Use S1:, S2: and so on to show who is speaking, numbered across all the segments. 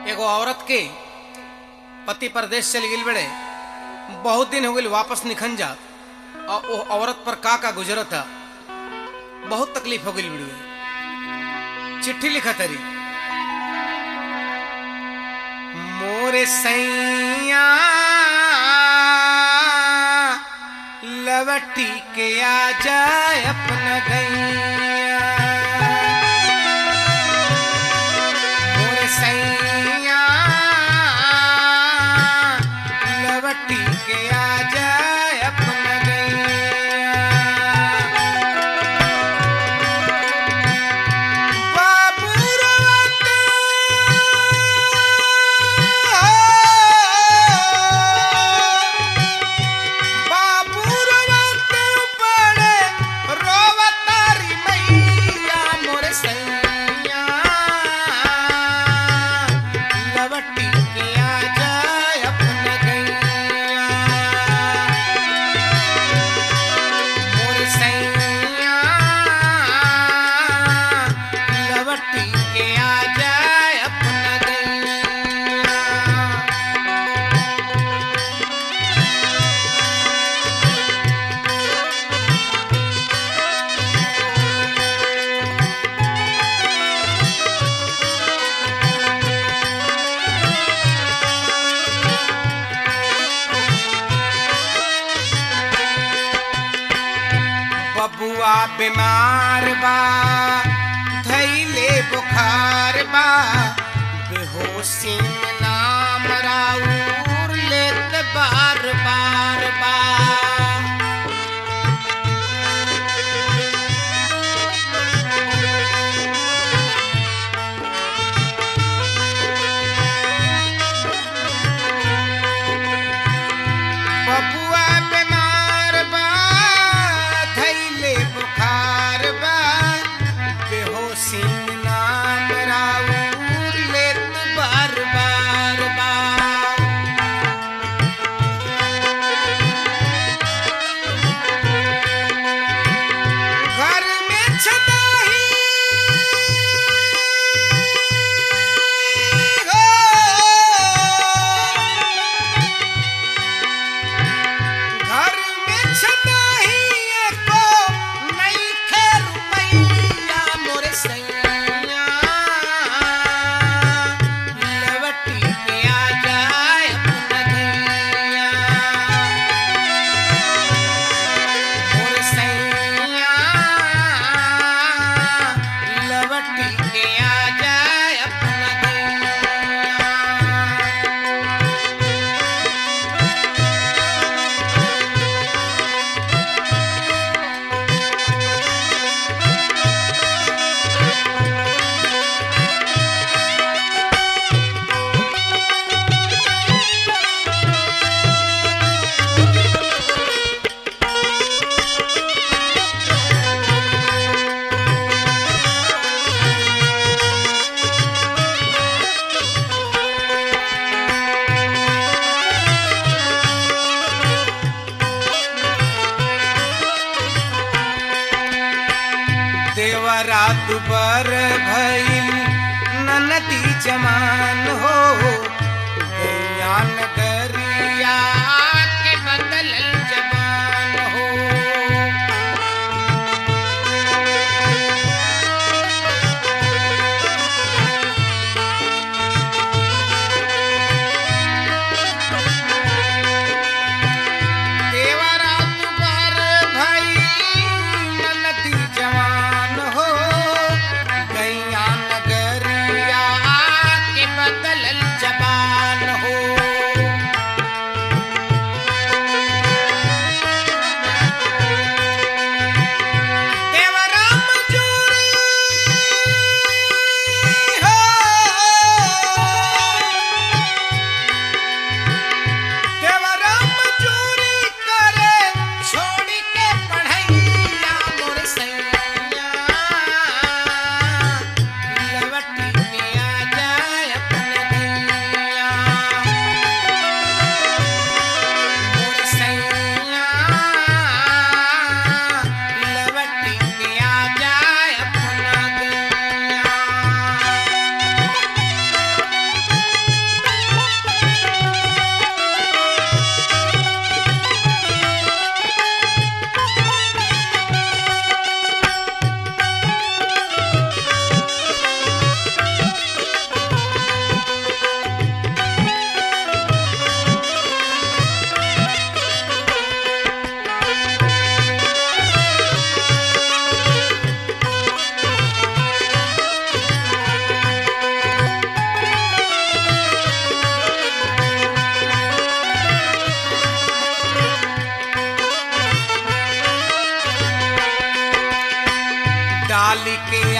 S1: एगो औरत के पति परदेश चली गई बड़े बहुत दिन हो गई वापस निखन जात और वो औरत पर का का गुजरत है बहुत तकलीफ हो गई बड़ी चिट्ठी लिखा तरी मोरे सैया लवटी के आ जाए अपना गैया मोरे सैया लवटी के आ जाए अपना गैया बाबू रोवत बाबू रोवत बड़े रोवतारी मैया मोर सैया लवटी के आ जाए अपना गैया मोर सैया लवटी के आ जाए अपना गैया बबुआ बीमार बा धैले बुखार बा बेहोशी में नाम राउर लेत बार बार बा बबुआ बीमार बा धैले बुखार बा बेहोशी में नाम राउर लेत बार बार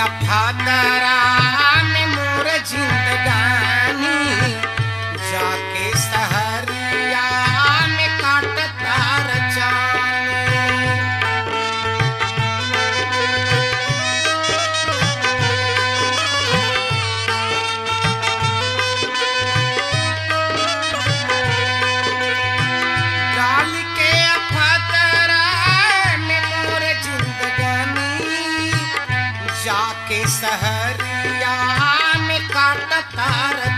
S1: अफादरा में मोर जिंदगानी जाके सहरिया में काटता रचानी डाल के अफतरा में मोर जिंदगानी जाके सहरिया में काटता